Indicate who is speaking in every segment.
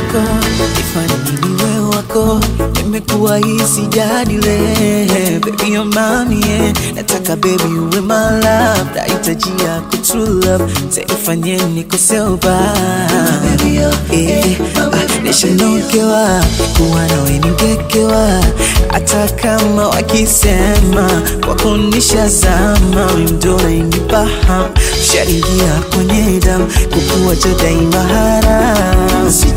Speaker 1: wako, ifanye niwe wako, nimekuwa hisi jadile baby your mommy yeah. Nataka baby uwe my love, nahitaji yako true love, tanifanye niko sober eh, ah, nishanogewa kuwa nawe ningekewa, hata kama wakisema kwako nishazama, wewe ndo unanipa hamu, ushaingia kwenye damu, kukuacha daima haramu.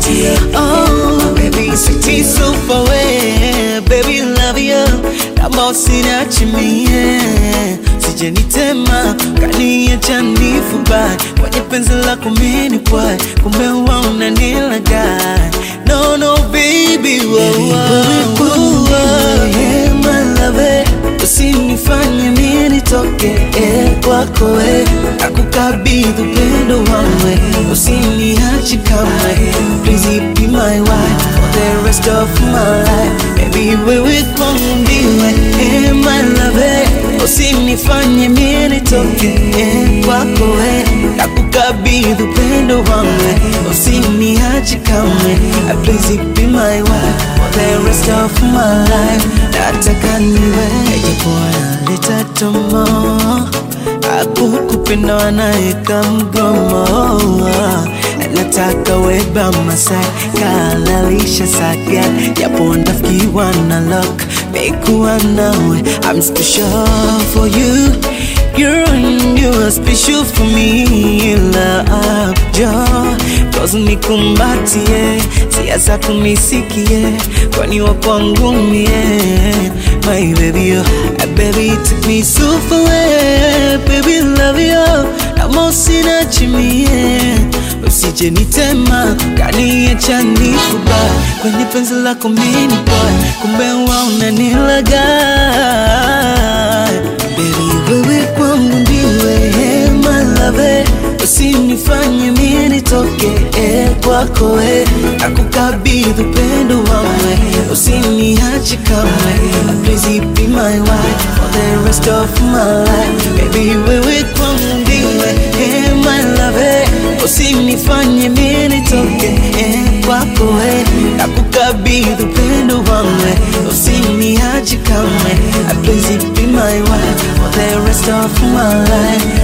Speaker 1: Oh, baby, sweetie super way, baby love you, naomba usiniache mie, sije nitema kaniacha nifubai kwenye penzi lako mini kwai, kumbe wewe unanilagai. No, no, baby, whoa, whoa, whoa, whoa, yeah, my love, usinifanye mimi nitoke eh, kwako we, nakukabidhi upendo wangu, usiniache kamwe, please be my wife for the rest of my life, baby wewe kwangu ndiwe eh, my love, usinifanye mimi nitoke eh, kwako we, nakukabidhi upendo wangu, usiniache kamwe, please be my wife for the rest of my life, nataka niwe japokuwa naleta tomo akukupenda wanaeka mgomo nataka weba masai kalalisha saga japo ndafikiwa na lok mekuwa nawe I'm still sure for you You're, you're special for me love jo Cause nikumbatie sia zako nisikie kwani wakwangu mie My baby oh, baby you took me so far away Baby love you kama usinachimie usije nitema kaniacha nifuba kwenye penzi lako mini boy kumbe wa unanilaga Baby wewe kwangu ndiwe hey, my love usinifanye mimi nitoke eh, kwako we nakukabidhi upendo wangu usiniache kamwe please be my wife for the rest of my life baby wewe kwangu ndiwe eh, my love usinifanye mimi nitoke eh, kwako we nakukabidhi upendo wangu usiniache kamwe please be my wife for the rest of my life